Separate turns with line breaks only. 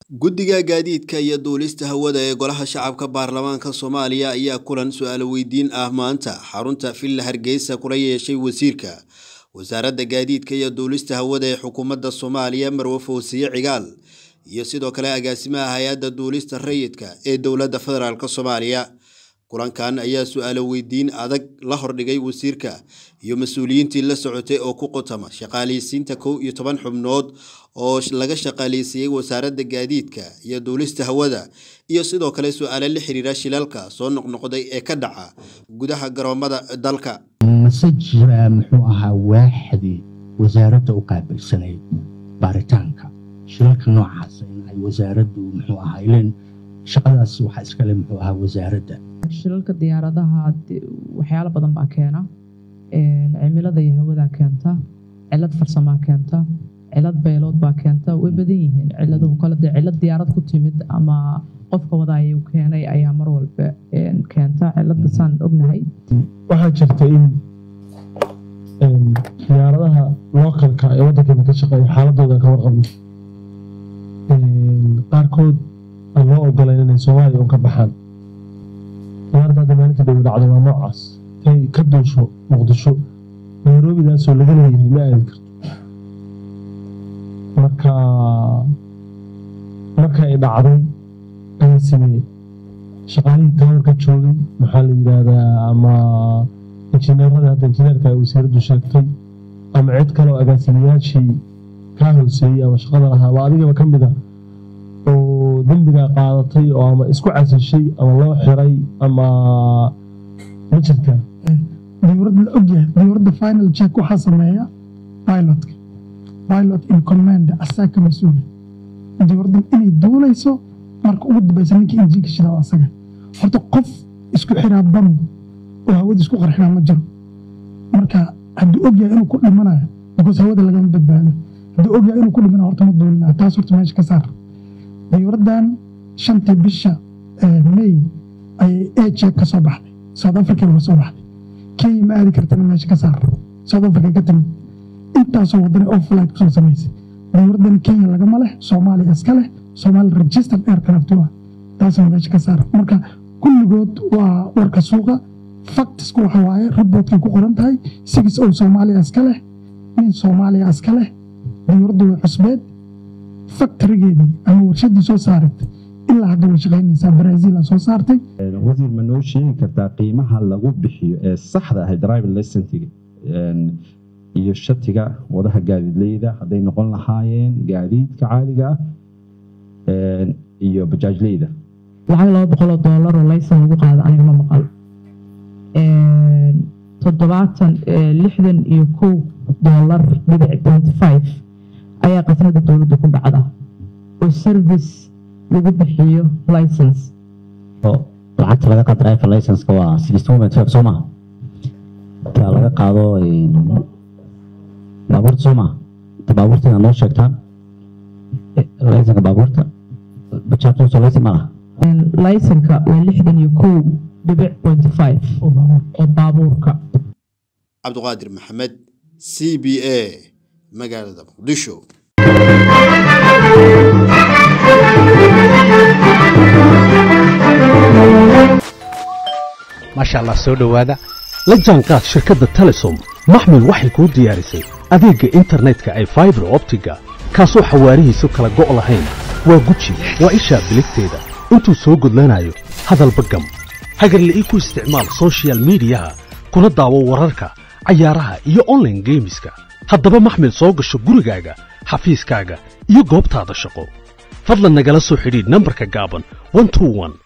guddiga gaadiidka iyo duulista hawada ee golaha shacabka baarlamaanka soomaaliya ayaa kulan su-aalo weydiin ah maanta xarunta villa hargeysa kula yeeshay wasiirka wasaaradda gaadiidka iyo duulista hawada ee xukuumadda soomaaliya marwe fawsiye cigaal iyo sidoo kale agaasimaha hay-adda duulista rayidka ee dowladda federaalk soomaaliya kulankan ayaa su-aalo weydiin adag la hordhigay wasiirka iyo mas-uuliyiintii la socotay oo ku qutama shaqaaleysiinta kow iyo toban xubnood oo laga shaqaaleysiiyey wasaaradda gaadiidka iyo duulista hawada iyo sidoo kale su-aalo la xiriira shilalka soo noqnoqday ee ka dhaca gudaha garoomada dalka
mase jiraa muxuu ahaa waaxdii wasaaradda u qaabilsanayd baaritaanka shilalka noocaas in ay wasaaraddu muxuu ahaa ilan shaqadaas waxaa iskale muxuu ahaa wasaaradda
shilalka diyaaradaha waxyaalo badan baa keena cimilada iyo hawadaa keenta cilad farsamaa keenta cilad beelood baa keenta way badan yihiin ciladuhu kale dee cilad diyaarad ku timid ama qofka wadaayuu keenay ayaa mar walba keenta cilada saan ognahay
waxaa jirta in diyaaradaha lookalka ee waddankeena ka shaqeeya xaaladooda ka warqabno qaarkood aan loo ogolayn inay soomaaliya un ka baxaan diyaaradda hadda maalinta dhow dhacdo waa noocaas intay ka duusho muqdisho nairobidaasoo laga leeyahay ma aadi karto marka marka ay dhacday ayaa sameeyey shaqaalihii tawarka joogay maxaa la yidhaahdaa ama injineerada hadda injineerka ay wasiiraddu sheegtay ama cid kale oo agaasimayaashii kaa hooseeyey ama shaqada lahaa ama adigaba ka mid a oo dembigaa qaadatay oo ama isku casishay ama loo xiray ama ma jirtaa
dowladda la ogyahay dowladda final check waxaa sameeya pilotka pilot in command asaa ka mas-uula dowladdan inay duulayso marka ugu dambaysa ninkii injiinka shidaa asaga horta qof isku xiraa bam oo hawada isku qarxinaa ma jiro marka hadduu ogyahay inuu ku dhimanayo because hawada lagama badbaado hadduu ogyahay inuu ku dhimanayo horta ma duulinayo taas horta meesha ka saar dowladdan shantii bisha may ayay ejek ka soo baxday south africa uga soo baxday kenya ma aadi kartana meesha ka saar south africa ka timid intaasoo wadana oo flight kusoo samaysay dowladdan kenya lagama leh soomaaliya iska leh soomaali registered aircraft waa taasoo meesha ka saar marka kulligood waa warka suuqa factisku waxa waaye riboodkay ku qoran tahay sigis oo soomaaliya iska leh nin soomaaliya iska leh dowladda way cusbeed factorigeedii ama warshadii soo saaratay ilaa hadda way shaqaynaysaa brazil soo saartay
wasiir ma noo sheegi kartaa qiimaha lagu bixiyo ee saxda ahay driving licensiga iyo shatiga wadaha gaadiidleyda hadday noqon lahaayeen gaadiidka caadiga ah iyo bajaajleyda
lacag laba boqoloo doolar oo laysan lagu qaado aniga ma maqal toddobaatan lixdan iyo kow doolar dhibic twenty five ayaa qasnada dowladda ku dhacda oo service lagu bixiyo license
lacagta laga qaado driver license-ka waa sixty one twelve soo maha ta laga qaado baabuurta soo maha ta baabuurta inaad noo sheegtaan licenka baabuurta bajaajusoo laysan ma laha
laysanka waa lixdan iyo kow dhibic twenty five oo baabuurka
cabdiqaadir maxamed c b a magaalada muqdisho
maasha allah soo dhowaada la jaanqaad shirkadda telesom maxmil waxay kuu diyaarisay adeegga internetka ay faibar optiga kaasoo xawaarihiisu kala go' lahayn waa guji waa ishaa biligteeda intuu soo gudlanayo hadalba gam hagarla'ii ku isticmaal sochial midiyaha kuna daawo wararka cayaaraha iyo onlaine geemiska haddaba maxmil soo gasho gurigaaga xafiiskaaga iyo goobtaada shaqo fadlan nagala soo xidhiidh nambarka gaaban